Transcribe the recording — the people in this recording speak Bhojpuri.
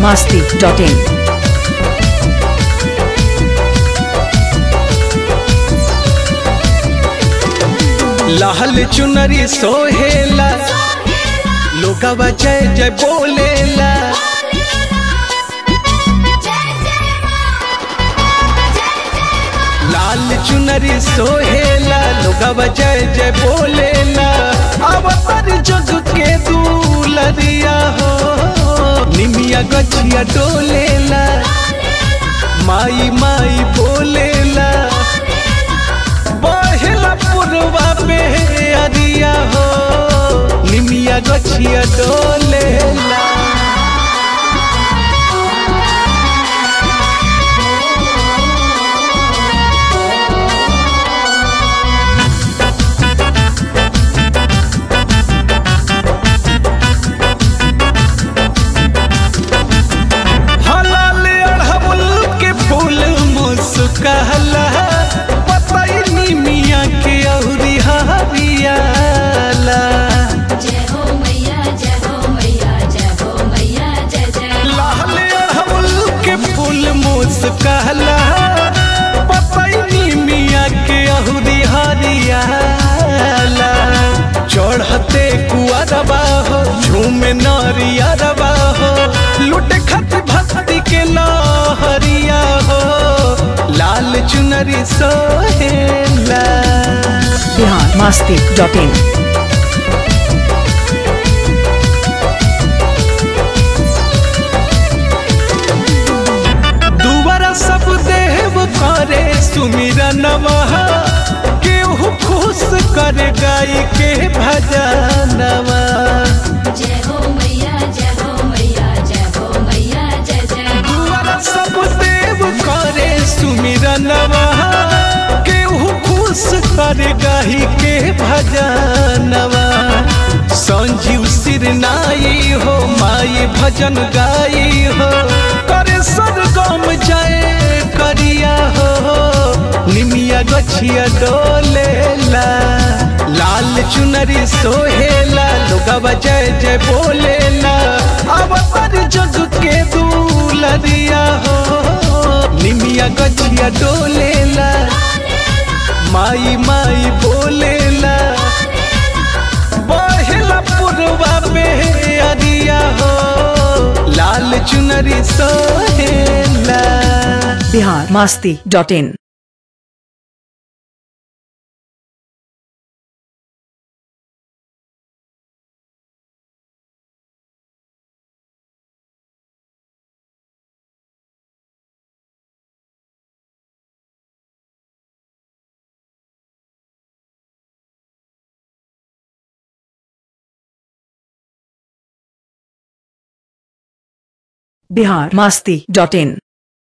biharmasti.in लाल चुनरी सोहेला लोगवा जय जय बोलेला लाल चुनरी सोहेला लोगवा जय जय बोलेला अवतार जग के दूलरिया हो निमिया गछिया डोलेला माई माई बोलेला बहेला पुरवा पे अरिया हो निमिया गछिया डोलेला हलाल अड़हुल के फूल मुस्कहला पतई मिया के औरी हरियाला जय हो मैया जय हो मैया जय हो मैया जय जय लाल अड़हुल के फूल मुस्कहला पतई मिया के औरी हरियाला चढ़ते कुआरबा हो झूमे नरियरबा हो लुट खत भक्ति के लहरिया हो लाल चुनरी सोहेला biharmasti.in दुबारा सब देव करे सुमिरनवा केहू खुश कर गाय के भजनवा जय हो मैया जय हो मैया जय हो मैया जय जय दुआरा सब देव करे सुमिरनवा केहू खुश कर गाही के भजनवा संजीव सिर नाई हो माई भजन गाई हो करे सरगम जय करिया हो निमिया गछिया डोलेला लाल चुनरी सोहेला लोगवा जय जय बोलेला अवतार जग के दूलरिया हो निमिया गछिया डोलेला माई माई बोलेला बहेला पुरवा पे अरिया हो लाल चुनरी सोहेला biharmasti.in biharmasti.in